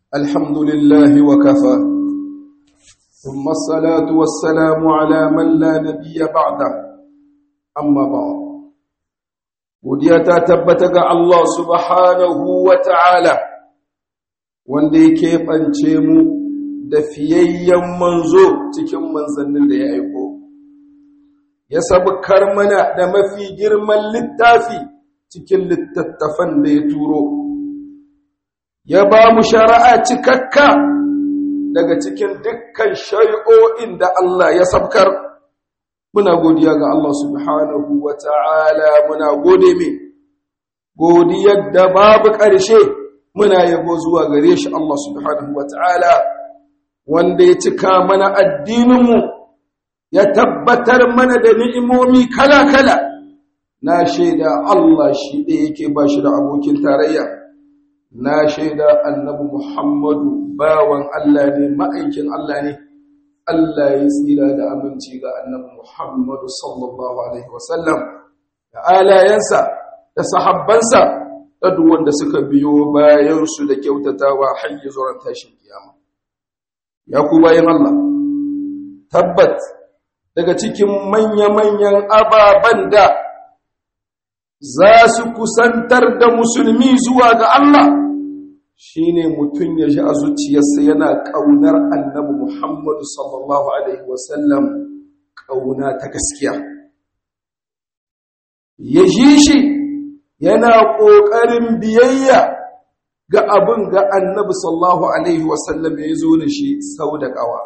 الحمد لله وكفى ثم الصلاة والسلام على من لا نبي بعده أما بعد godiya ta tabbata ga Allah subhanahu wa ta'ala wanda yake ɓance mu da fiyayyen manzo cikin manzannin da ya aiko ya sabukar mana da mafi girman littafi cikin littattafan da ya turo ya ba mu shari'a cikakka daga cikin dukkan shari'o'in da Allah ya sabkar muna godiya ga Allah subhanahu wa ta'ala muna gode mai godiyar da babu ƙarshe muna yabo zuwa gare shi Allah subhanahu wa ta'ala wanda ya cika mana addininmu ya tabbatar mana da ni'imomi kala-kala na shaida Allah shi ɗaya yake ba shi da abokin tarayya na shaida annabi Muhammadu bawan Allah ne ma'aikin Allah ne Allah ya tsira da aminci ga annabi Muhammadu sallallahu alaihi wasallam da alayensa da sahabbansa da duk wanda suka biyo bayan su da kyautatawa har zuwa tashin kiyama ya ku bayan Allah tabbat daga cikin manya-manyan ababen da za su kusantar da musulmi zuwa ga Allah shi ne mutum ya ji a zuciyarsa yana ƙaunar annabi Muhammadu sallallahu Alaihi wasallam ƙauna ta gaskiya. Ya ji shi yana ƙoƙarin biyayya ga abin ga annabi sallallahu Alaihi wasallam ya zo da shi sau da ƙawa.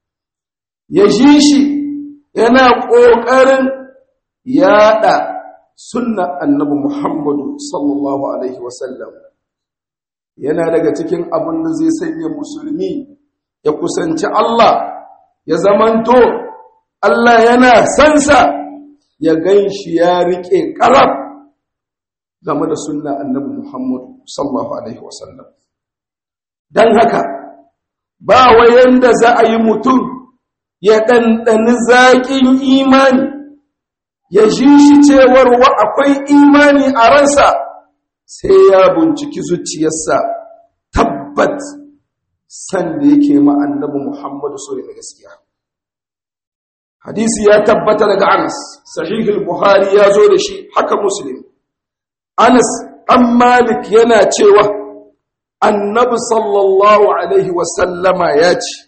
Ya ji shi yana ƙoƙarin yaɗa sunna annabi Muhammadu sallallahu Alaihi wasallam. yana daga cikin abin da zai sanya musulmi ya kusanci Allah ya zamanto Allah yana sansa ya gan shi ya riƙe ƙarab game da sunna annabi Muhammad sallallahu alaihi wasallam don haka ba wayan da za a yi mutum ya ɗanɗani zaƙin imani ya ji shi cewar wa akwai imani a ransa sai ya binciki zuciyarsa tabbat san da yake ma annabi Muhammadu sore da gaskiya hadisi ya tabbata daga Anas sahihul Buhari ya zo da shi haka Muslim Anas dan Malik yana cewa annabi sallallahu alaihi wasallama ya ce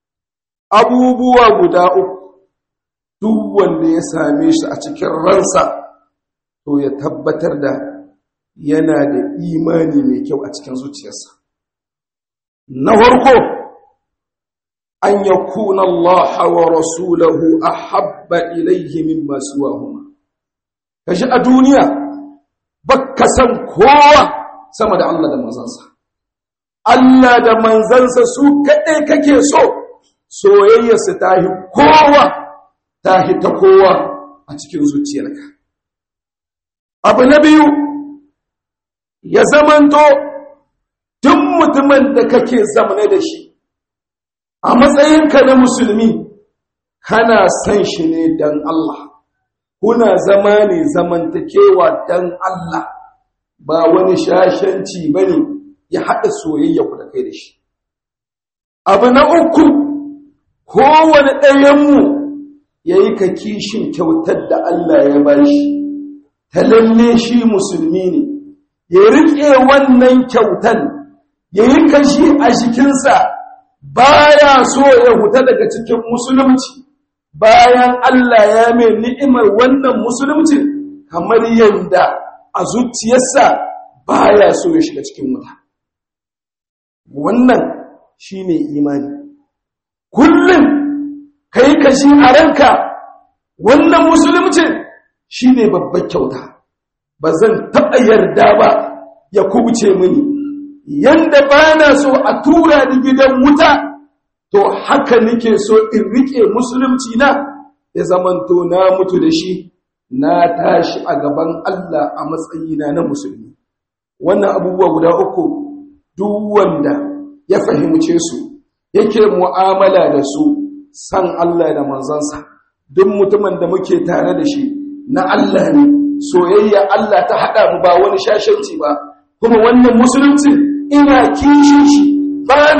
abubuwa guda uku duk wanda ya same shi a cikin ransa to ya tabbatar da yana da imani mai kyau a cikin zuciyarsa na farko an ya kuna Allah wa rasulahu a habba ilaihi min masu wahuma kashi a duniya baka san kowa sama da Allah da manzansa Allah da manzansa su kaɗai kake so soyayyarsa ta hi kowa ta hi ta kowa a cikin zuciyarka abu na biyu ya zamanto duk mutumin da kake zamane da shi a matsayinka na musulmi kana san shi ne don Allah kuna zama ne zamantakewa don Allah ba wani shashanci ba ne ya haɗa soyayya ku da kai da shi abu na uku kowane ɗayanmu ya yi ka kishin kyautar da Allah ya ba shi ta lalle shi musulmi ne ya riƙe wannan kyautan ya yi kashi a jikinsa baya so ya huta daga cikin musulunci bayan Allah ya mai ni'imar wannan musulunci kamar yadda a zuciyarsa baya so ya shiga cikin wuta wannan shine imani kullum kai kashi a ranka wannan musulunci shine babbar kyauta ba zan taɓa yarda ba ya kubuce mini yanda ba na so a tura ni gidan wuta to haka nake so in riƙe musulunci na ya zamanto na mutu da shi na tashi a gaban Allah a matsayina na musulmi wannan abubuwa guda uku duk wanda ya fahimce su yake mu'amala da su san Allah da manzansa duk mutumin da muke tare da shi na Allah ne soyayya Allah ta haɗa mu ba wani shashanci ba kuma wannan musulunci ina kishin shi ba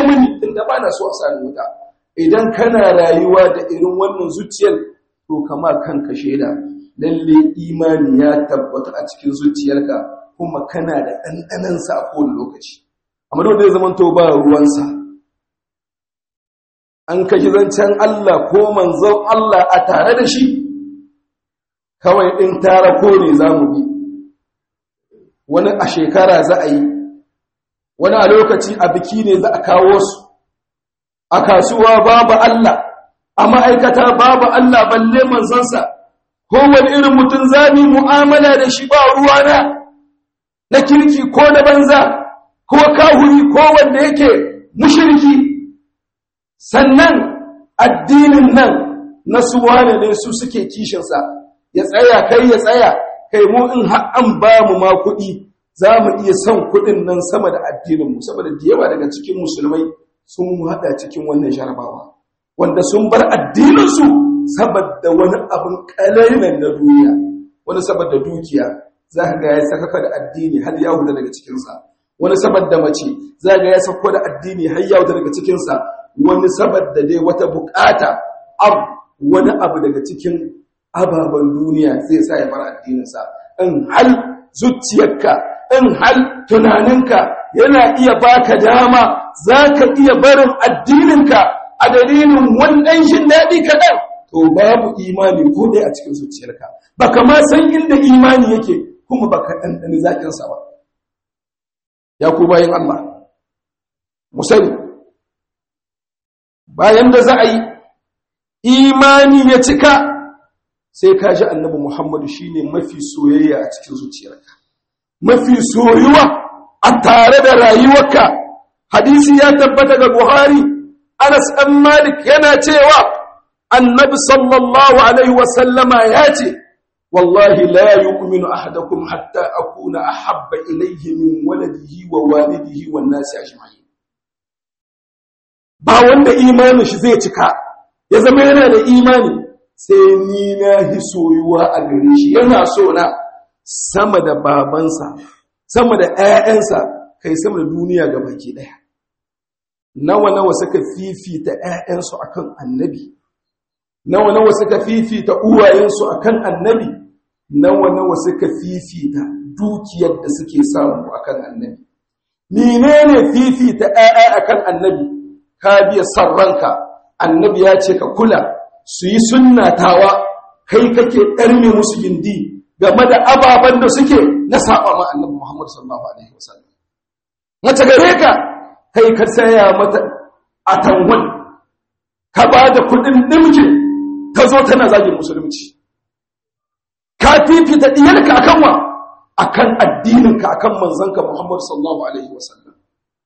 mini inda ba na so a sani wuta idan kana rayuwa da irin wannan zuciyar to kama kanka shaida lalle imani ya tabbata a cikin zuciyarka kuma kana da ɗanɗanan sa a kowane lokaci amma da zai zama to ba ruwansa an kaji zancen Allah ko manzon Allah a tare da shi kawai in tara ko ne za mu bi wani a shekara za a yi wani a lokaci a biki ne za a kawo su a kasuwa babu Allah a ma'aikata babu Allah balle manzansa kowane irin mutum zami mu'amala da shi ba ruwana na kirki ko na banza ko kahuri ko wanda yake mushirki sannan addinin nan na suwane ne su suke kishinsa ya tsaya kai ya tsaya kai mu in an ba mu ma kuɗi za mu iya son kuɗin nan sama da addininmu saboda da yawa daga cikin musulmai sun haɗa cikin wannan jarabawa wanda sun bar addininsu saboda wani abin ƙalainan na duniya wani saboda dukiya za ka ga ya sakaka da addini har ya huda daga cikinsa wani saboda mace za ga ya sako da addini har ya huda daga cikinsa wani saboda dai wata bukata abu wani abu daga cikin ababen duniya zai sa ya bar addininsa in hal zuciyarka in hal tunaninka yana iya baka dama za ka iya barin addininka a dalilin wannan shin daɗi kaɗan to babu imani ko ɗaya a cikin zuciyarka ba ma san inda imani yake kuma baka ɗanɗani zaƙinsa ba ya ku bayan Allah musani bayan da za a yi imani ya cika sai ka ji annabi Muhammadu shine mafi soyayya a cikin zuciyarka mafi soyuwa a tare da rayuwarka hadisi ya tabbata ga Buhari Anas ɗan Malik yana cewa annabi sallallahu alaihi wasallama ya ce wallahi la yu'minu ahadakum hatta akuna ahabba ilayhi min waladihi wa walidihi wan nasi ajma'in ba wanda imanin shi zai cika ya zama yana da imani sai ni na hi soyuwa a gare shi yana so na sama da babansa sama da ƴaƴansa kai sama da duniya ga baki daya nawa nawa suka fifita ƴaƴansu akan annabi nawa nawa suka fifita uwayensu akan annabi nawa nawa suka fifita dukiyar da suke samu akan annabi menene fifita ƴaƴa akan annabi ka biya sarranka annabi ya ce ka kula su yi sunnatawa kai kake ɗarme musu gindi game da ababen da suke na saba ma annabi Muhammad sallallahu alaihi wasallam mace gare ka kai ka saya mata a tanwan ka ba da kudin dimke ta zo tana zagin musulunci ka fifita diyarka akan wa akan addininka akan manzanka Muhammad sallallahu alaihi wasallam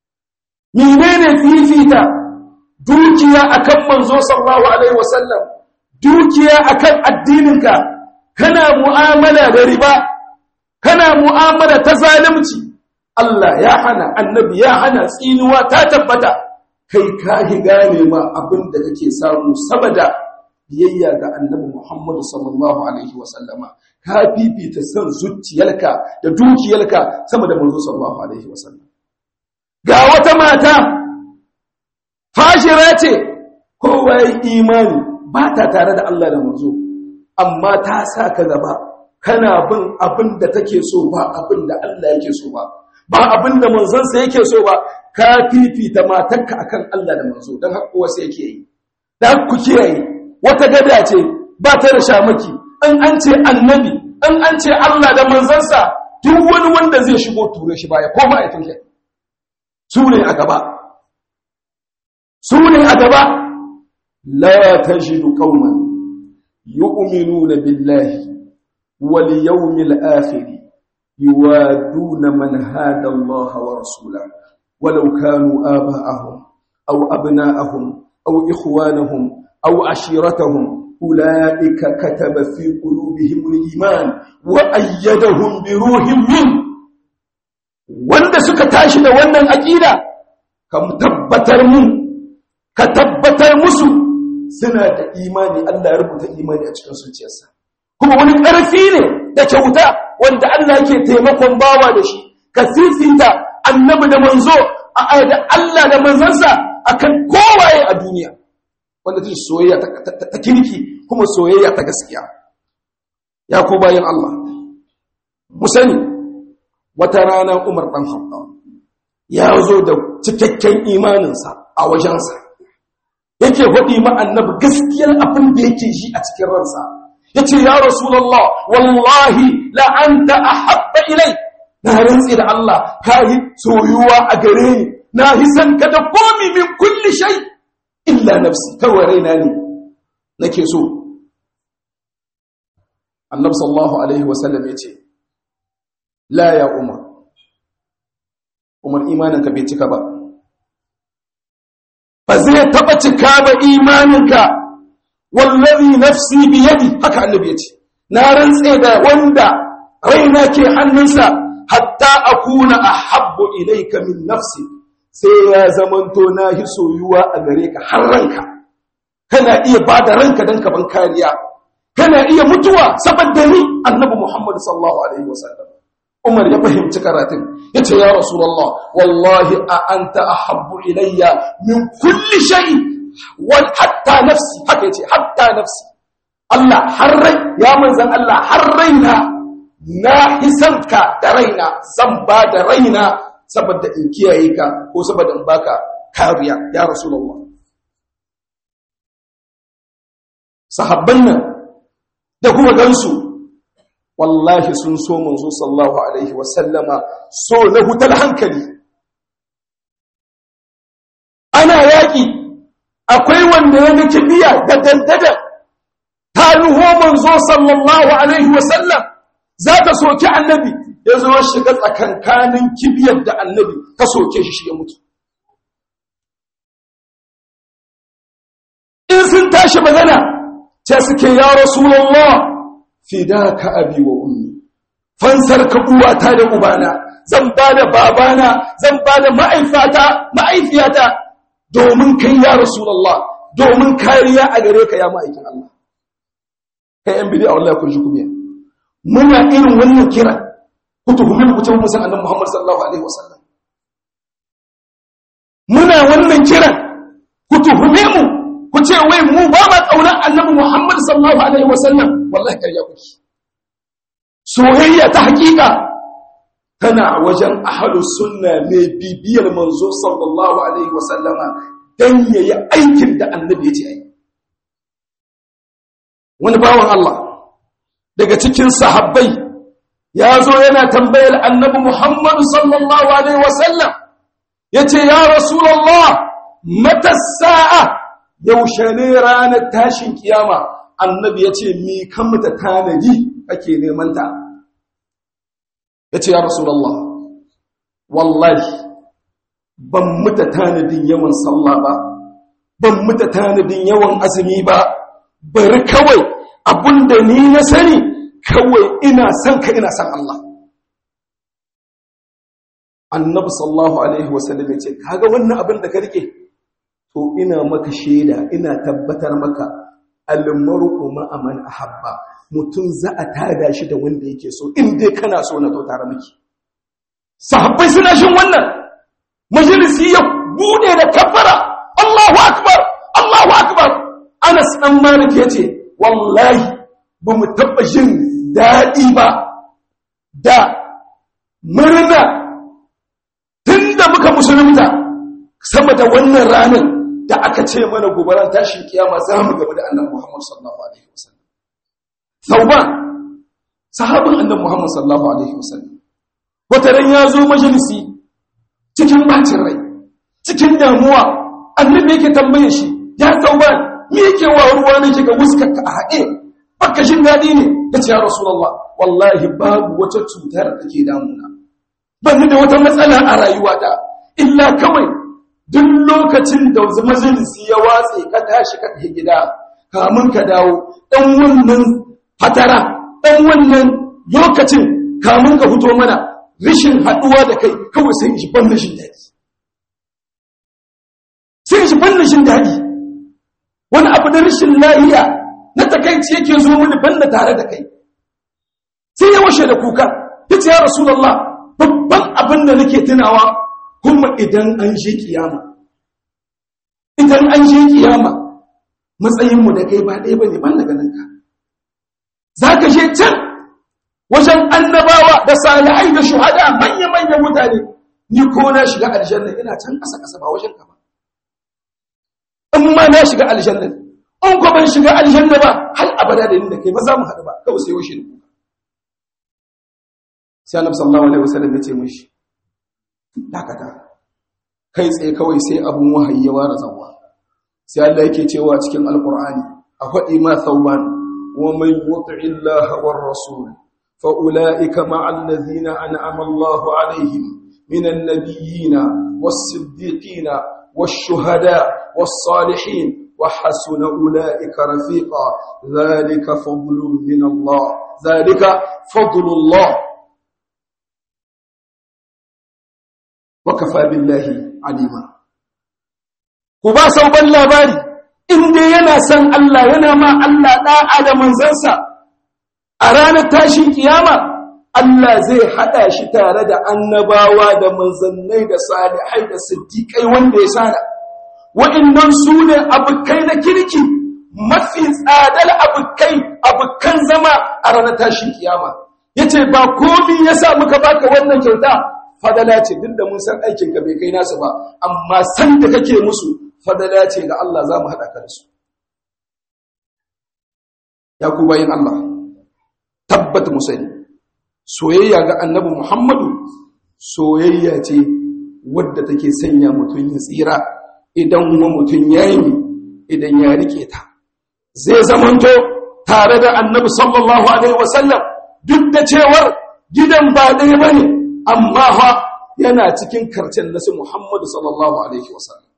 menene fifita dukiya akan manzo sallallahu alaihi wasallam dukiya akan addininka kana mu'amala da riba kana mu'amala ta zalunci Allah ya hana annabi ya hana tsinuwa ta tabbata kai ka gane ma abin da kake samu saboda biyayya ga annabi Muhammad sallallahu alaihi wasallama ka fifita san zuciyarka da dukiyarka sama da manzo sallallahu alaihi wasallam ga wata mata fashira ce kowa ya imani ba ta tare da Allah da manzo amma ta sa ka gaba kana bin abin da take so ba abin da Allah yake so ba ba abin da manzansa yake so ba ka fifita matarka akan Allah da manzo don haka wasu yake yi da ku kiyaye wata gada ce ba ta da shamaki in an ce annabi in an ce Allah da manzansa duk wani wanda zai shigo ture shi baya ko ma'aikin kai su ne a gaba su ne a gaba la tajidu qauman yu'minuna billahi wal yawmil akhir yuwaduna man hada Allah wa rasulahu walau kanu aba'ahum aw abna'ahum aw ikhwanahum aw ashiratahum أولئك كتب في قلوبهم الإيمان وأيدهم بروح منه wanda suka tashi da wannan aƙida ka tabbatar mu ka tabbatar musu suna da imani Allah ya rubuta imani a cikin zuciyarsa kuma wani ƙarfi ne da kyauta wanda Allah yake taimakon bawa da shi ka fifita annabi da manzo a da Allah da manzansa akan kowaye a duniya wanda ta soyayya ta kirki kuma soyayya ta gaskiya ya ko bayan Allah mu sani wata rana Umar dan Khattab ya zo da cikakken imaninsa a wajensa yake faɗi ma annabi gaskiyar abin da yake shi a cikin ransa yace ya rasulullah wallahi la anta ahabba ilai na rantsi da Allah kai soyuwa a gare ni na hisan ka da komi min kulli shay illa nafsi kawai raina ne nake so annabi sallallahu alaihi wasallam yace la ya umar umar imaninka bai cika ba ba zai taba cika ba imaninka wallazi nafsi biyadi haka annabi yace na rantse da wanda raina ke hannunsa hatta akuna ahabbu ilayka min nafsi sai ya zamanto na hi soyuwa a gare ka har ranka kana iya bada ranka dan ka ban kariya kana iya mutuwa saboda ni annabi Muhammad sallallahu alaihi wasallam Umar ya fahimci karatun yace ya Rasulullah wallahi a anta ahabbu ilayya min kulli shay wal hatta nafsi haka yace hatta nafsi Allah har rai ya manzan Allah har raina na hisanka da raina zan ba da raina saboda in kiyaye ka ko saboda in baka kariya ya Rasulullah sahabban nan da kuma gansu wallahi sun so manzo sallallahu alaihi wasallama so na hutar hankali ana yaƙi akwai wanda ya nake biya da dandada ta nuho manzo sallallahu alaihi wasallam za ta soki annabi ya zo shiga tsakankanin kibiyar da annabi ta soke shi shi ya mutu in sun tashi magana ce suke ya rasulullah fidaka abi wa ummi fansar ka uwata da ubana zan ba da babana zan ba da ma'aifata ma'aifiyata domin kai ya rasulullah domin kariya a gare ka ya ma'aikin Allah kai yan bidi a wallahi kun shi kubiya muna irin wannan kira ku tuhumi ku ce musan annabi Muhammad sallallahu alaihi wasallam muna wannan kira ku tuhume mu ku ce wai mu ba ma kaunar annabi Muhammad sallallahu alaihi wasallam wallahi kariya kuke soyayya ta hakika tana wajen ahlus sunna mai bibiyar manzo sallallahu alaihi wasallama dan yayi aikin da annabi ya ce ai wani bawan Allah daga cikin sahabbai ya zo yana tambayar annabi Muhammad sallallahu alaihi wasallam yace ya rasulullah mata sa'a yaushe ne ranar tashin kiyama annabi ya ce mi kan mata tanadi ake nemanta ya ce ya rasulallah wallahi ban muta tanadin yawan sallah ba ban muta tanadin yawan azumi ba bari kawai abinda ni na sani kawai ina son ka ina son Allah annabi sallallahu alaihi wasallam ya ce kaga wannan abin da ka rike to ina maka shaida ina tabbatar maka almaru ma'a man ahabba mutum za a tada shi da wanda yake so in dai kana so na to tare miki sahabbai suna shin wannan majalisi ya bude da kafara Allahu akbar Allahu akbar Anas dan Malik yace wallahi ba mu taba jin dadi ba da murna tunda muka musulunta sama da wannan ranar da aka ce mana gobaran tashin kiyama za mu gaba da annabi Muhammad sallallahu alaihi wasallam Sauban sahabin annabi Muhammad sallallahu alaihi wasallam wata ran ya zo majalisi cikin bacin rai cikin damuwa annabi yake tambaye shi ya Sauban me yake wa ruwa ne kika wuskar ka a haɗe baka shin dadi ne yace ya rasulullah wallahi babu wata cutar da take damuna ban da wata matsala a rayuwata illa kawai duk lokacin da majalisi ya watse ka tashi ka tafi gida kamun ka dawo dan wannan fatara dan wannan lokacin kamun ka fito mana rishin haduwa da kai kawai sai shi ban rashin dadi sai shi ban rashin dadi wani abu da rashin lahiya na takaici yake zo mini banda tare da kai sai ya washe da kuka yace ya rasulullah babban abin da nake tunawa kuma idan an shi kiyama idan an je kiyama matsayinmu da kai ba ɗaya ba ne ban daga nan ka za ka je can wajen annabawa da salihai da shuhada manya-manya mutane ni ko na shiga aljanna ina can ƙasa-ƙasa ba wajen ka ba in ma na shiga aljanna in ko ban shiga aljanna ba har abada da ni da kai ba za mu haɗu ba kawai sai washe kuka sai annabi sallallahu alaihi wasallam ya ce mishi dakata kai tsaye kawai sai abun wahayi ya ware zawa sai Allah yake cewa cikin alqur'ani a faɗi ma thawban wa man yuti illaha war rasul fa ulaika ma'al ladhina an'ama Allahu alaihim minan nabiyyin was-siddiqin wash-shuhada was-salihin wa hasuna ulaika rafiqa dhalika fadlun min Allah dhalika fadlullah wa kafa billahi alima ku ba sauban labari in dai yana san Allah yana ma Allah da'a da manzansa a ranar tashin kiyama Allah zai hada shi tare da annabawa da manzannai da salihai da siddiƙai wanda ya sana wa'annan su ne abukai na kirki mafi tsadar abukai abukan zama a ranar tashin kiyama yace ba komi yasa muka baka wannan kyauta fadala ce duk da mun san aikin ka bai kai nasu ba amma san da kake musu fadala ce ga Allah za mu haɗa ka da su ya ku bayin Allah tabbata mu sani soyayya ga annabi Muhammadu soyayya ce wadda take sanya mutum ya tsira idan kuma mutum ya yi idan ya rike ta zai zamanto tare da annabi sallallahu alaihi wasallam duk da cewar gidan ba ɗaya ba ne amma ha yana cikin karcen nasu Muhammadu sallallahu Alaihi wasallam.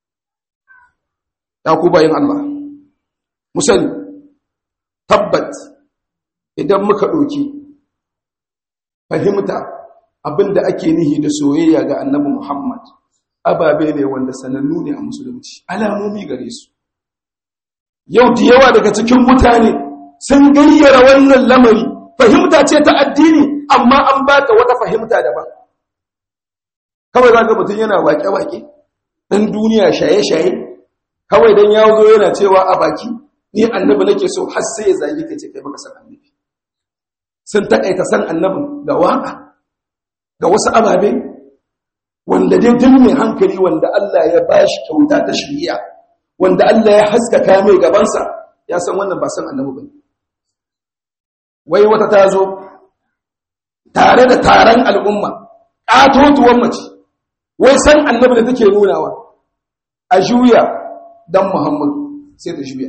Ya ku bayan Allah, musani, tabbat idan muka ɗoki fahimta abinda ake nihi da soyayya ga annabi Muhammad, ababe ne wanda sanannu ne a musulunci, alamomi gare su. Yau da yawa daga cikin mutane sun gayyara wannan lamari, fahimta ce ta addini, amma an ba ta wata fahimta daban. kawai za ga mutum yana waƙe-waƙe ɗan duniya shaye-shaye kawai don ya zo yana cewa a baki ni annabi nake so har sai ya zagi ka ce kai baka san annabi sun taƙaita san annabin ga waƙa ga wasu ababe wanda dai duk mai hankali wanda Allah ya bashi kyauta ta shiriya wanda Allah ya haskaka mai gabansa ya san wannan ba san annabi bane wai wata ta zo tare da taron al'umma ƙatotuwan mace wai san annabi da take nunawa a juya dan muhammadu sai ta juya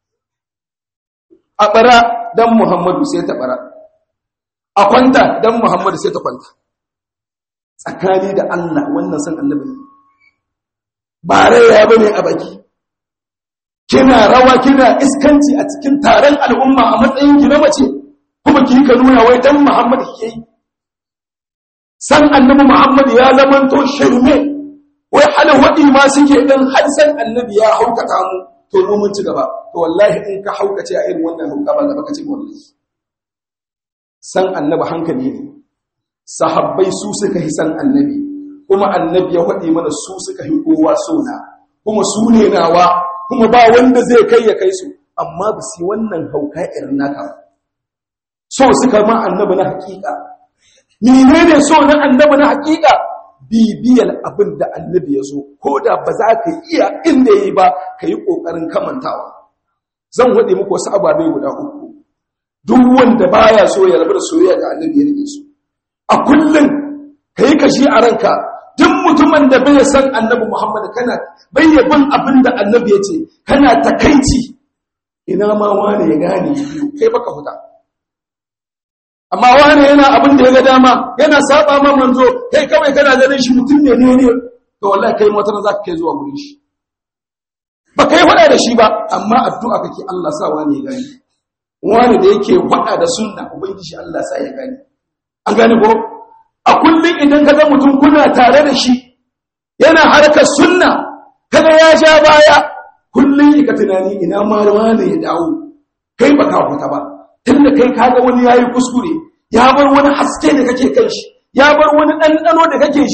a bara dan muhammadu sai ta bara a kwanta dan muhammadu sai ta kwanta tsakani da allah wannan san annabi ne ba raya ba ne a baki kina rawa kina iskanci a cikin taron al'umma a matsayin ki na mace kuma ki ka nuna wai dan muhammadu ke yi san annabi Muhammad ya zamanto shirme wai halin waɗi ma suke ɗin har san annabi ya haukata mu to mu mun ci gaba to wallahi in ka haukace a irin wannan hauka ba gaba ka ci wallahi san annabi hankali ne sahabbai su suka yi san annabi kuma annabi ya waɗi mana su suka yi kowa sona kuma su ne nawa kuma ba wanda zai kai ya kai su amma ba su wannan hauka irin naka so suka ma annabi na hakika menene so na annabi na hakika bibiyar abin da annabi ya zo ko da ba za ka iya inda ya yi ba ka yi ƙoƙarin kamantawa zan waɗe muku wasu ababai guda uku duk wanda baya so ya rabu da soyayya ga annabi ya rike su a kullum ka yi kashi a ranka duk mutumin da bai san annabi muhammad kana bai bin abin da annabi ya ce kana takaici ina ma wani ya gane kai baka huta amma wani yana abin da ya ga dama yana saba ma manzo kai kawai kana ganin shi mutum ne ne ne to wallahi kai motar za ka kai zuwa gurin shi ba kai faɗa da shi ba amma addu'a kake Allah sa wani ya gani wani da yake faɗa da sunna ubangiji Allah sa ya gani an gane ko a kullum idan ka ga mutum kuna tare da shi yana harkar sunna kaga ya sha baya kullum ka tunani ina ma wani ya dawo kai baka fita ba tunda kai kaga wani yayi kuskure ya bar wani haske da kake kan shi ya bar wani ɗanɗano da kake shi kai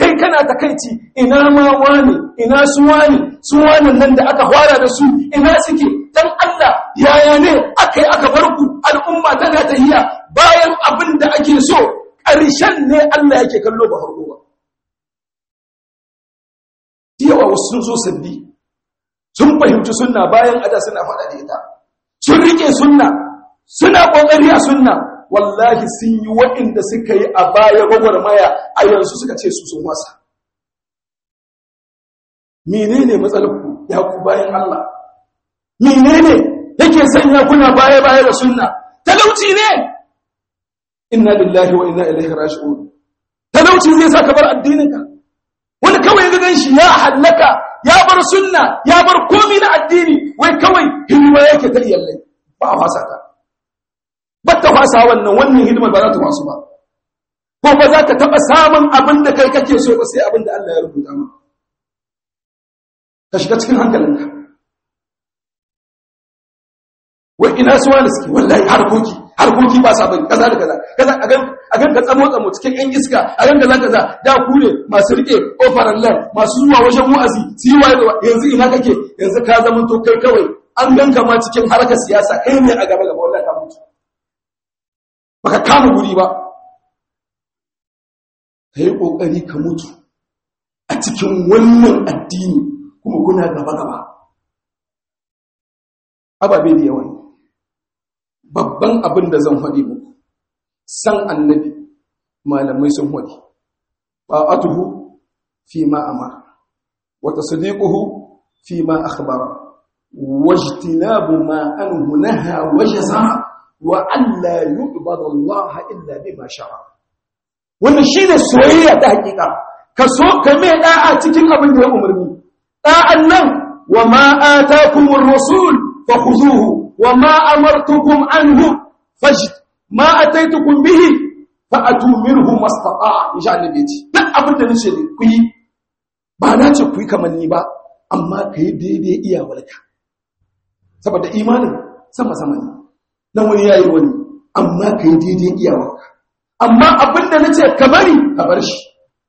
kai kana takaici ina ma wani ina su wani su wani nan da aka fara da su ina suke dan Allah yaya ne aka yi aka bar ku al'umma tana tahiya bayan abin da ake so ƙarshen ne Allah yake kallo ba farko ba yawa wasu sun zo sabbi sun fahimci sunna bayan ada suna faɗa da ita sun rike sunna suna ƙoƙari a sunna wallahi sun yi waɗanda suka yi a baya gwagwarmaya a yanzu suka ce su sun wasa menene matsalarku ya ku bayan Allah menene yake sanya kuna baya baya da sunna talauci ne inna lillahi wa inna ilaihi raji'un talauci zai saka bar addininka wani kawai ga ganshi ya hallaka ya bar sunna ya bar komi na addini wai kawai hidima yake ta iyallai ba a fasa ta ba ta fasa wannan wannan hidimar ba za ta fasu ba ko ba za ka taɓa samun abin da kai kake so ba sai abin da Allah ya rubuta ma ka shiga cikin hankalinka wai ina su wani suke wallahi harkoki harkoki ba sabon kaza da kaza kaza a gan a gan ka tsamo tsamo cikin yan iska a gan kaza kaza da ku ne masu rike ofaran lan masu zuwa wajen wa'azi su yi waye yanzu ina kake yanzu ka zama to kai kawai an ganka ma cikin harkar siyasa kai ne a gaba gaba wallahi ka mutu baka kama guri ba ka yi ƙoƙari ka mutu a cikin wannan addini kuma kuna gaba-gaba ababe da yawa babban abin da zan faɗi muku san annabi malamai sun faɗi ba'atuhu fi ma amara wa tasdiquhu fi ma akhbara wajtinabu ma anhu naha wa jazaa wa alla yu'badu Allah illa bima shara wannan shine soyayya ta hakika ka so ka mai da'a cikin abin da ya umarni da'an nan wa ma atakumur rasul fakhuzuhu wa ma amartukum anhu fajt ma ataitukum bihi fa'atu minhu mastata'a insha Allah bai ci duk abin da nace ne ku yi ba na ce ku yi kamar ni ba amma ka yi daidai iyawarka saboda imanin sama sama ne na wani yayi wani amma ka yi daidai iyawarka amma abinda na ce ka bari ka bar shi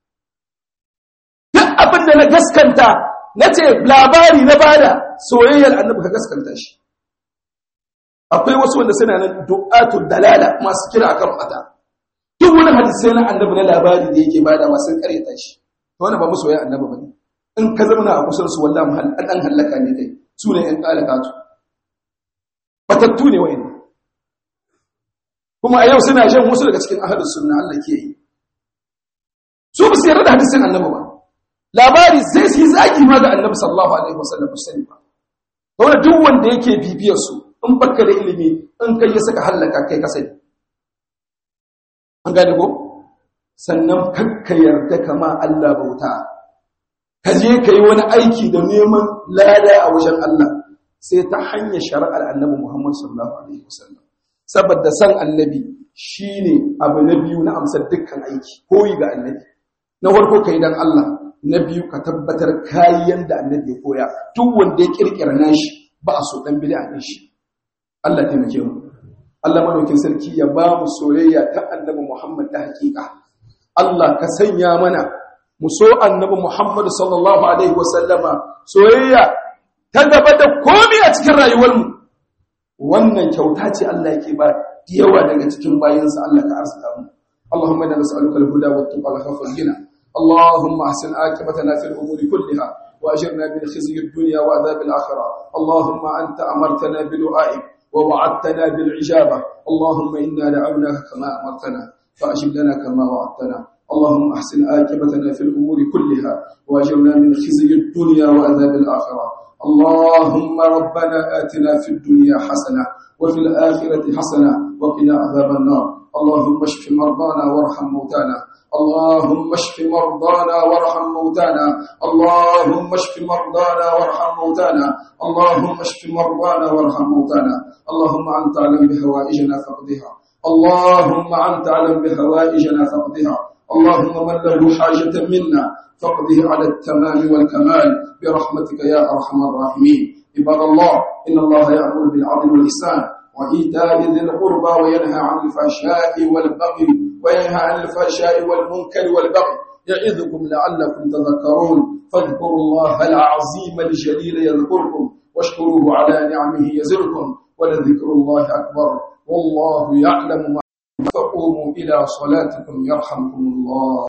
duk abinda na gaskanta na ce labari na bada soyayyar annabi ka gaskanta shi akwai wasu wanda suna nan du'atul dalala masu kira akan fata duk wani hadisi na annabi na labari da yake bada masu karyata shi to wannan ba musu soyayya annabi bane in ka zama a kusan su wallahi mahal dan halaka ne kai su ne yan kalakatu batattu ne wayan kuma a yau suna shan wasu daga cikin ahlus sunna Allah ke yi su ba su yarda da hadisin annabi ba labari sai su yi zagi ma ga annabi sallallahu alaihi wasallam sani ba wanda duk wanda yake bibiyar su in baka da ilimi in kai ya saka hallaka kai ka sani an gane ko sannan kakka yarda kama Allah bauta ka je ka yi wani aiki da neman lada a wajen Allah sai ta hanyar shari'ar annabi Muhammad sallallahu alaihi wasallam saboda san annabi shine abu na biyu na amsar dukkan aiki koyi ga annabi na farko kai dan Allah na biyu ka tabbatar kayan da annabi ya koya duk wanda ya kirkira nashi ba a so dan bid'a ne shi Allah taimake mu Allah madaukin sarki ya ba mu soyayya ta annabi Muhammad ta hakika Allah ka sanya mana mu so annabi Muhammad sallallahu alaihi wasallama soyayya ta gaba da komai a cikin rayuwarmu wannan kyauta ce Allah yake ba yawa daga cikin bayinsa Allah ka arzuta mu Allahumma inna nas'aluka al-huda wa at-tuqa wa khawfa al-ghina Allahumma ahsin aqibatana fil umuri kulliha wa ajirna min khizyi ad-dunya wa adhab al-akhirah Allahumma anta amartana bi du'aik wa wa'adtana bil ijaba Allahumma inna da'awnaka kama amartana fa'ajib lana kama wa'adtana اللهم احسن عاقبتنا في الامور كلها واجرنا من خزي الدنيا وعذاب الاخره اللهم ربنا آتنا في الدنيا حسنة وفي الآخرة حسنة وقنا عذاب النار اللهم اشف مرضانا وارحم موتانا اللهم اشف مرضانا وارحم موتانا اللهم اشف مرضانا وارحم موتانا اللهم اشف مرضانا وارحم موتانا اللهم أنت أعلم بهوائجنا فاقضها اللهم أنت أعلم بهوائجنا فاقضها اللهم من له حاجة منا فاقضه على التمام والكمال برحمتك يا أرحم الراحمين عباد الله إن الله يأمر بالعدل والإحسان وإيتاء ذي القربى وينهى عن الفحشاء والبغي وينهى عن الفحشاء والمنكر والبغي يعظكم لعلكم تذكرون فاذكروا الله العظيم الجليل يذكركم واشكروه على نعمه يزركم ولذكر الله أكبر والله يعلم ما فقوموا إلى صلاتكم يرحمكم الله